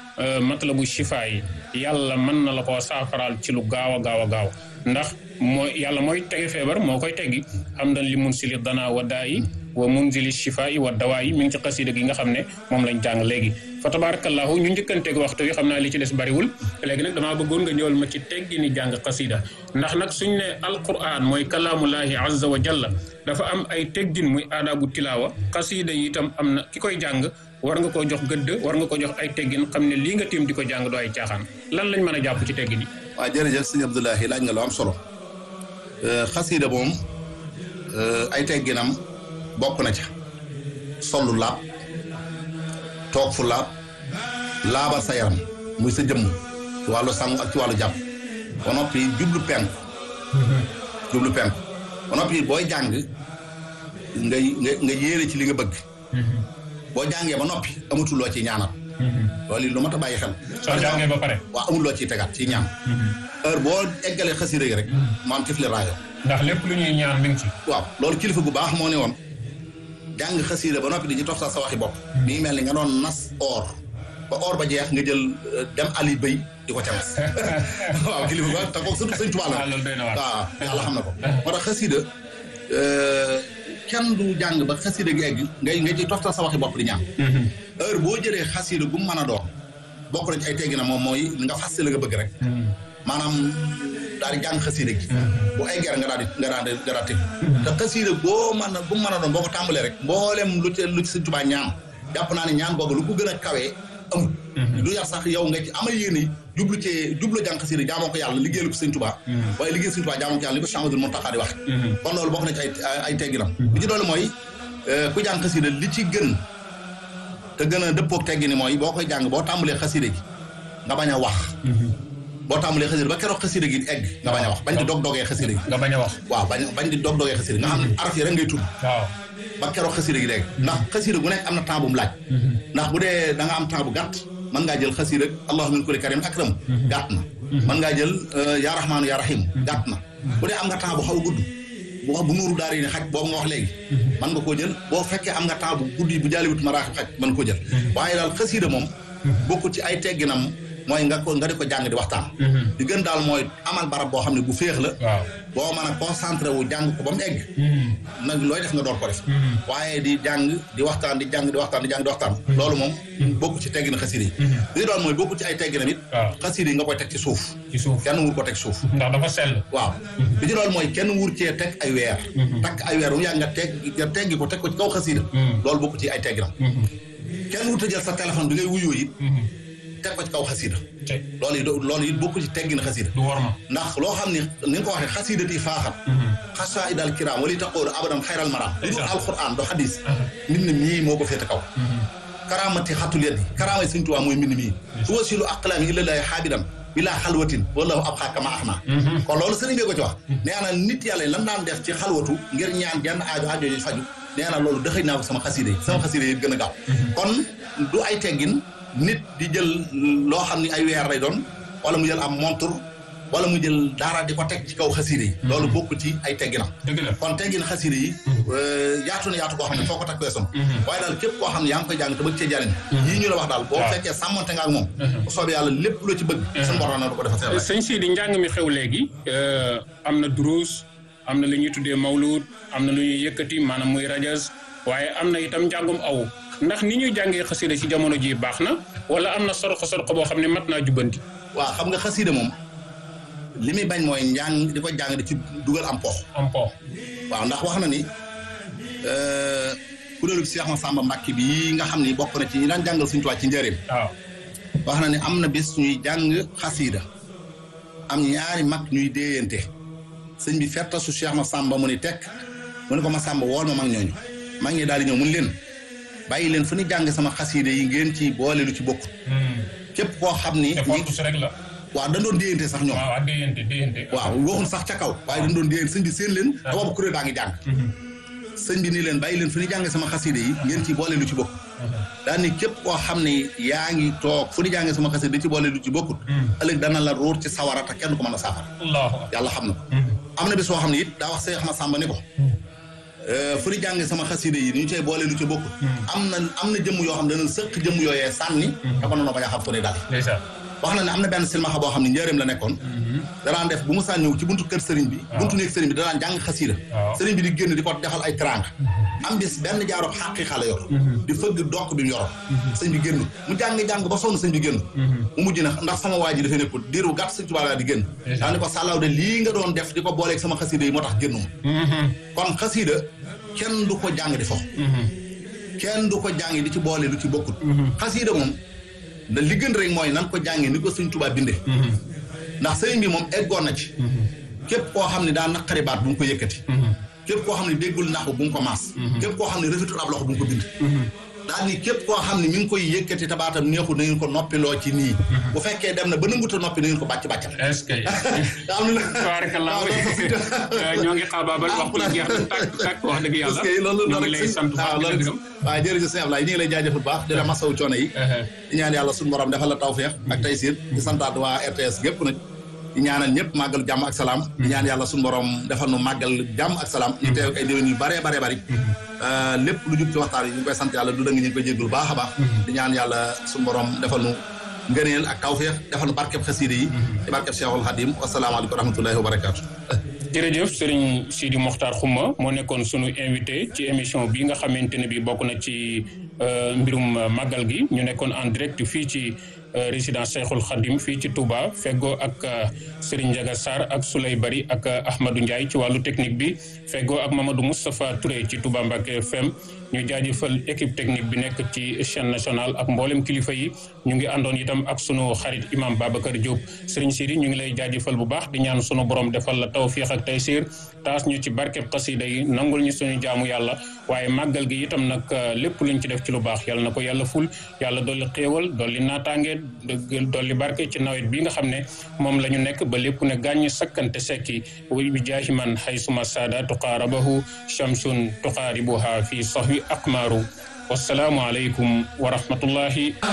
matlabu shifa yi yàlla mën na la koo saafaraal ci lu gaaw a gaaw a gaaw ndax mooy yàlla mooy tege feebar moo koy teggi xam dan li mun sili dana wa daa yi wa munzili shifa yi wa dawaa yi mi ngi ci xasida gi nga xam ne moom lañ jàng léegi fa tabarakallahu ñu njëkkanteeg waxtu wi xam naa li ci des bariwul léegi nag damaa bëggoon nga ñëwal ma ci teggi ni jàng xasida ndax nag suñ ne alquran mooy kalaamullahi azza wa jalla dafa am ay teggin muy aadaabu tilaawa xasida yi itam am na ki koy jàng war nga koo jox gëdd war nga ko jox ay teggin xam ne lii nga tiim di ko jàng doo ay caaxaan lan lañ mën a jàpp ci teggin yi waaw jërëjëf sëñ Abdoulahi laaj nga lu am solo xasida moom ay tegginam bokk na ca sollu laab toog fu laab laabal sa yaram muy sa jëmm ci wàllu sangu ak ci wàllu jàpp ba noppi jublu penku jublu penku ba noppi booy jàng ngay nga nga yéene ci li nga bëgg boo jàngee ba noppi amatul loo ci ñaanal loolu lu mat a bàyyi xel soo jàngee ba pare waaw amul loo ciy tegaat ci ñaan heure boo eggalee xasida yi rek maam tifli raayo ndax lépp lu ñuy ñaan mi ngi ci waaw loolu kilifa gu baax moo ne woon jàng xasida ba noppi di ci toftal sa waxi bopp mi ngi mel ni nga doon nas or ba or ba jeex nga jël dem ali bëy di ko ca nas waaw kilifa gu baax te kooku surtout sëñ Tuubaa la waaw yàlla xam na ko moo tax xasida kenn du jàng ba xasida gi egg ngay nga ci toftal sa waxi bopp di ñaan heure boo jëlee xasida gu mu mën a doon bokk na ci ay teggi na moom mooy nga fas la nga bëgg rek maanaam daal di jàng xasida gi bu eggee nga daal di nga daal di nga daal di te xasida boo mën a bu mu mën a doon boo ko tàmbalee rek mboolem lu ci lu ci Sëñ Tuubaa ñaan jàpp naa ne ñaan googu lu ko gën a kawee amul du yar sax yow nga ci amal yéene jublu cee jublu jàng xasida jaamoo ko yàlla liggéeyal ko Sëñ Tuubaa waaye liggéey Sëñ Tuubaa jaamoo ko yàlla li ko Cheikh Ahmadou Mountakha di wax kon loolu bokk na ci ay ay tegginam bi ci doole mooy ku jàng xasida li ci gën te gën a dëppoog teggi ni mooy boo koy jàng boo tàmbalee xasida gi nga bañ a wax boo tàmbalee xasida ba keroog xasida gi egg nga bañ a wax bañ di dog dogee xasida gi nga bañ a wax waaw bañ bañ di dog dogee xasida gi nga xam ne araf yi rek ngay tudd waaw ba keroog xasida gi dégg ndax xasida gu nekk am na temps bu mu laaj ndax bu dee da nga am temps bu gàtt mën ngaa jël xasida allahu min kulli karim akram gàtt na mën ngaa jël yaa rahmaanu yaa rahim gàtt na bu dee am nga temps bu xaw a gudd bu wax bu nuuru daara yi ne xaj boobu nga wax léegi mën nga koo jël boo fekkee am nga temps bu guddi bu jaaliwut maraaxib xaj mën koo jël waaye daal xasida moom bokkul ci ay tegginam mooy nga ko nga di ko jàng di waxtaan di gën daal mooy amal barab boo xam ne bu féex la waaw boo mën a concentré wu jàng ko ba mu egg nag looy def nga door ko def waaye di jàng di waxtaan di jàng di waxtaan di jàng di waxtaan loolu moom bokku ci teggina xasida yi li doon mooy bokku ci ay tegginam it waaw xasida yi nga koy teg ci suuf ci suuf kenn wur ko teg suuf ndax dafa sell waaw li ci loolu mooy kenn wur cee teg ay weer takk ay weer bu yàgg nga teg nga teggi ko teg ko ci kaw xasida loolu bokku ci ay tegginam kenn wur ta jël sa téléphone bi ngay wuyoo it teg ko ci kaw xasida te loolu it loolu it bokku ci teggina xasida du war ma ndax loo xam ni ni nga ko waxee xasidati faaxat xasa idal kiram wala taqoolu abadan xayral maram lu dul alquran do xadis mbind mii moo ko féete kaw karamati xatul yeddi karamay Sëñ Tuubaa mooy mbind mii su wasilu aqlaami illallaahi xaabidan bilaa xalwatin wallahu ab xaaka ma ax naa kon loolu sëriñ bi ko ci wax nee na nit yàlla lan daan def ci xalwatu ngir ñaan jenn aajo aajo yi faju nee na loolu dëxëy naa ko sama xasida yi sama xasida yi gën a gaaw kon du ay teggin nit di jël loo xam ni ay weer lay doon wala mu jël am montre wala mu jël dara di ko teg ci kaw xasida yi loolu bokk ci ay tegginam dëgg la kon teggin xasida yi yaatu na yaatu koo xam ne foo ko takk weesam waaye daal képp koo xam ne yaa ngi koy jàng te bëgg cee jariñ yii ñu la wax daal boo fekkee sàmmante nga ak moom bu soobee yàlla lépp loo ci bëgg suñu borom na du ko defal seen sëñ Sidi njàng mi xew léegi am na duruus am na lu ñuy tuddee mawlud am na lu ñuy yëkkati maanaam muy rajas waaye am na itam njàngum aw ndax ni ñuy jàngee xasida ci jamono ji baax na wala am na sorko sorko boo xam ne mat naa jubbanti waaw xam nga xasida moom li muy bañ mooy njàng di ko jàng di ci dugal am pox am po waaw ndax wax na ni kuréelu Cheikh Massamba Mbacke bi nga xam ni bokk na ci ñi daan jàngal suñu tuwaat ci njëriñ waaw wax na ni am na bis ñuy jàng xasida am ñaari mag ñuy déeyante sëñ bi fertasu Cheikh Massamba mu ni tekk mu ne ko Massamba wool ma mag ñooñu mag ñi daal di ñëw mun leen bàyyi leen fu ñu jàng sama xasida yi ngeen ci boole lu ci bokk képp koo xam ni te fortu si rek la waaw dañ doon déeyante sax ñoom waaw ak déyante déyante waaw waxuñ sax ca kaw waaye dañ doon déeyante sëñ bi seen leen te boobu kuréel baa ngi jàng sëñ bi nii leen bàyyi leen fu ñu jàng sama xasida yi ngeen ci boole lu ci bokk daal ni képp koo xam ne yaa ngi toog fu ñu jàng sama xasida di ci boole lu ci bokkut ëllëg dana la ruur ci sawara te kenn du ko mën a saafara allahu akbar yàlla xam na ko am na bis soo xam ne it daa wax Seex Masamba ni ko fu ñu jàng sama xasida yi ni ñu cay boole lu ci bokk am na am na jëmm yoo xam ne dana sëq jëmm yooyee sànni te ko noonu bañ a xam fu ne daal wax na ne am na benn silmaxa boo xam ne njëriñ la nekkoon danaan def bu mu saan ñëw ci buntu kër sëriñ bi buntu néeg sëriñ bi danaan jàng xasida sëriñ bi di génn di ko defal ay trang am bis benn jaaroob xàqi xale yor di fëgg dokk bi mu yoroon sëñ bi génn mu jàng-jàng ba sonn sëñ bi génn mu mujj na ndax sama waa ji dafay nekkul diiru gàtt sëñ Tuubaa di génn daa ni ko sàllaaw de lii nga doon def di ko booleeg sama xasida yi moo tax génnuma kon xasida kenn du ko jàng di fo kenn du ko jàng di ci boole lu ci bokkul xasida moom da li gën rek mooy nan ko jàngee ni ko sëñ Tuubaa bindee ndax sëriñ bi moom eggoon na ci képp koo xam ne daa naqari baat bu mu ko yëkkati képp koo xam ne déggul naxu bu mu ko maas képp koo xam ne rafetul ab loxo bu mu ko bind daal ni képp koo xam ne mi ngi koy yëkkati tabaatam neexul na ngeen ko noppiloo ci nii bu fekkee dem na ba nanguta noppi na ngeen ko bàcc bàccal est-ce que am na tabarakallah ñoo ngi xaabaabal waxtu jeex na tàkk tàkk wax dëgg yàlla loolu ñoo ngi lay sant waaw loolu waaw jërëjëf sëñ Ablaye ñu ngi lay jaajëfal baax di la masawu coono yi di ñaan yàlla suñu borom defal la tawfeex ak taysiir di santaat waa RTS gépp nag di ñaanal ñëpp màggal jàmm ak salaam di ñaan yàlla suñu borom defal nu màggal jàmm ak salaam ñu teew ay déwén yu baree baree bari lépp lu jub ci waxtaan yi ñu ngi koy sant yàlla du dëng ñu ngi koy jéggul baax a baax di ñaan yàlla suñu borom defal nu ngëneel ak tawfeex defal nu barkeb xasiida yi ci barkeb Cheikhul Khadim wasalaamaaleykum wa rahmatullahi wa barakaatu jërëjëf Serigne Sidi Mokhtar Xuma moo nekkoon sunu invité ci émission bi nga xamante ne bi bokk na ci mbirum màggal gi ñu nekkoon en direct fii ci résidence Cheikhul Khadim fii ci Touba feggoo ak Serigne Ndiaga Sarr ak Souley Bari ak Ahmadou Ndiaye ci wàllu technique bi feggoo ak Mamadou Moustapha Touré ci Touba Mbacké FM ñu jaajëfal équipe technique bi nekk ci chaîne nationale ak mboolem kilifa yi ñu ngi àndoon itam ak sunu xarit imam Babacar Diop Serigne Sidi ñu ngi lay jaajëfal bu baax di ñaan sunu borom defal la tawfiix ak taysiir taas ñu ci barkeb xasida yi nangul ñu suñu jaamu yàlla waaye màggal gi itam nag lépp luñ ci def ci lu baax yàlla na ko yàlla ful yàlla dolli xéewal dolli naataange dolli barke ci nawet bi nga xam ne moom la ñu nekk ba lépp ne gàññ sakkante sekki bi jaahi man haysuma saada tuqaarabahu shamsun tuqaaribuha fi sahwi aqmaaru wassalaamu aleykum wa rahmatullahi